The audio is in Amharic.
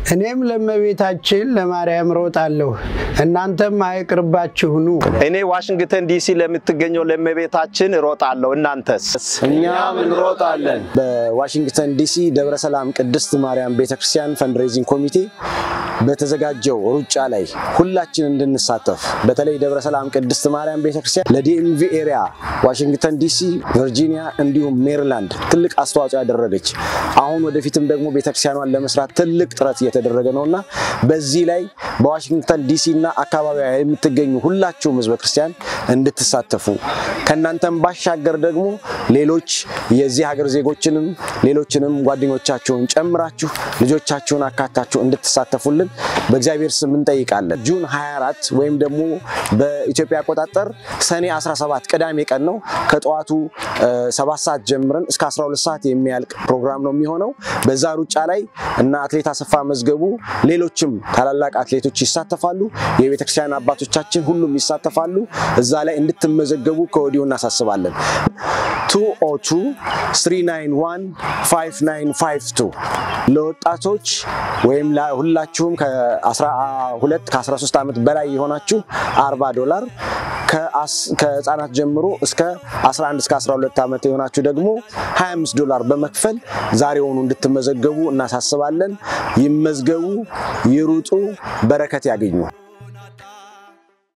እኔም ለእመቤታችን ለማርያም ሮጣለሁ፣ እናንተም አይቅርባችሁ ኑ። እኔ ዋሽንግተን ዲሲ ለምትገኘው ለእመቤታችን እሮጣለሁ። እናንተስ? እኛም እንሮጣለን። በዋሽንግተን ዲሲ ደብረ ሰላም ቅድስት ማርያም ቤተክርስቲያን ፈንድሬዚንግ ኮሚቴ በተዘጋጀው ሩጫ ላይ ሁላችን እንድንሳተፍ በተለይ ደብረ ሰላም ቅድስት ማርያም ቤተክርስቲያን ለዲኤምቪ ኤሪያ ዋሽንግተን ዲሲ፣ ቨርጂኒያ እንዲሁም ሜሪላንድ ትልቅ አስተዋጽኦ ያደረገች አሁን ወደፊትም ደግሞ ቤተክርስቲያኗን ለመስራት ትልቅ ጥረት እየተደረገ ነውና በዚህ ላይ በዋሽንግተን ዲሲ እና አካባቢዋ የምትገኙ ሁላችሁም ህዝበ ክርስቲያን እንድትሳተፉ ከእናንተም ባሻገር ደግሞ ሌሎች የዚህ ሀገር ዜጎችንም ሌሎችንም ጓደኞቻችሁን ጨምራችሁ ልጆቻችሁን አካታችሁ እንድትሳተፉልን በእግዚአብሔር ስም እንጠይቃለን። ጁን 24 ወይም ደግሞ በኢትዮጵያ አቆጣጠር ሰኔ 17 ቅዳሜ ቀን ነው። ከጠዋቱ 7 ሰዓት ጀምረን እስከ 12 ሰዓት የሚያልቅ ፕሮግራም ነው የሚሆነው። በዛ ሩጫ ላይ እና አትሌት አሰፋ መዝገቡ፣ ሌሎችም ታላላቅ አትሌቶች ይሳተፋሉ። የቤተክርስቲያን አባቶቻችን ሁሉም ይሳተፋሉ። እዛ ላይ እንድትመዘገቡ ከወዲሁ እናሳስባለን። 202 391 5952 ለወጣቶች ወይም ሁላችሁም ከ12 ከ13 ዓመት በላይ የሆናችሁ 40 ዶላር ከህፃናት ጀምሮ እስከ 11 እስከ 12 ዓመት የሆናችሁ ደግሞ 25 ዶላር በመክፈል ዛሬውኑ እንድትመዘገቡ እናሳስባለን። ይመዝገቡ፣ ይሩጡ፣ በረከት ያገኙ።